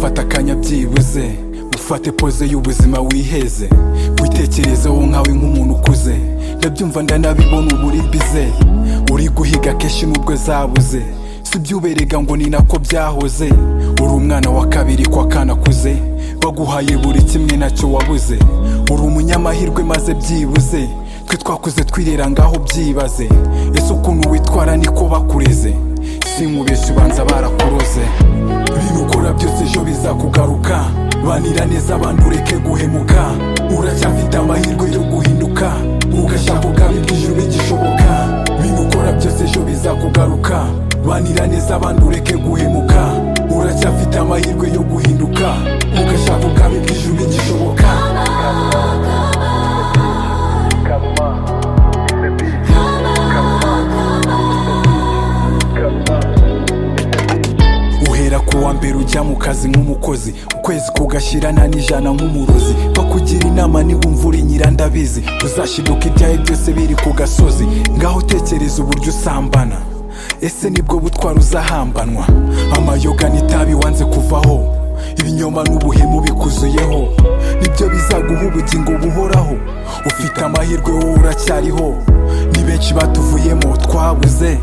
fata akanya byibuze ufate poze y'ubuzima wiheze witekerezeho nkawe nk'umuntu ukuze ndabyumva ndanabibona uba uri bize uri guhiga kenshi nubwo zabuze si byuberega ngo ni nako byahoze uri umwana wa kabiri kwa kanakuze baguhaye buri kimwe nacyo wabuze uri umunyamahirwe maze byibuze twe twakuze twirera ngaho byibaze ese ukuntu witwara niko bakureze si nk'ubeshya ubanza barakuroze ibintu ukora byose ejo bizakugaruka banira neza abantu ureke guhemuka uracyafite amahirwe yo guhinduka ugashaka ukabi bw'ijuru igishoboka ibintu ukora byose ejo bizakugaruka banira neza abantu ureke guhemuka uracyafite amahirwe yo guhinduka ugashaka ukabi bw'ijuru igishoboka uhera ku wa mbere ujya mu kazi nk'umukozi ukwezi kugashyirana n'ijana nk'umurozi bakugira inama niwumva uri nyirandabizi uzashiduka ibyawe byose biri ku gasozi ngaho utekereza uburyo usambana ese nibwo butwara uzahambanwa amayoga n'itabi wanze kuvaho ibinyoma n'ubuhemu bikuzuyeho nibyo bizaguha ubugingo buhoraho ufite amahirwe wowe uracyariho ni benshi batuvuyemo twabuze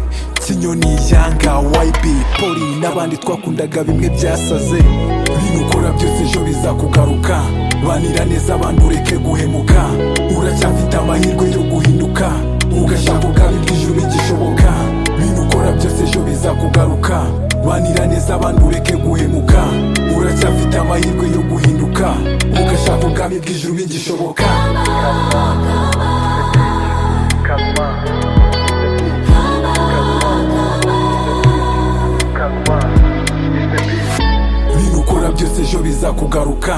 kinyoni yanga yb poli n'abandi twakundaga bimwe byasaze ibintu ukora byose ejo bizakugaruka banira neza abantu ureke guhemuka uracyafite amahirwe yo guhinduka ugashaka ukaba iby'ijuru igishoboka ibintu ukora byose ejo bizakugaruka banira neza abantu ureke guhemuka uracyafite amahirwe yo guhinduka ugashaka ubwami bw'ijuru igishoboka ibintu ukora byose ejo bizakugaruka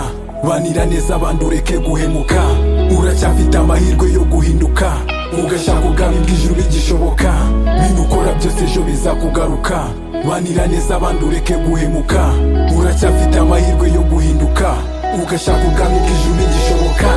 banira neza abantu ureke guhemuka uracyafite amahirwe yo guhinduka ugashaka ubwami bw'ijuru igishoboka ibintu ukora byose ejo bizakugaruka banira neza abantu ureke guhemuka uracyafite amahirwe yo guhinduka ugashaka ubwami bw'ijuru igishoboka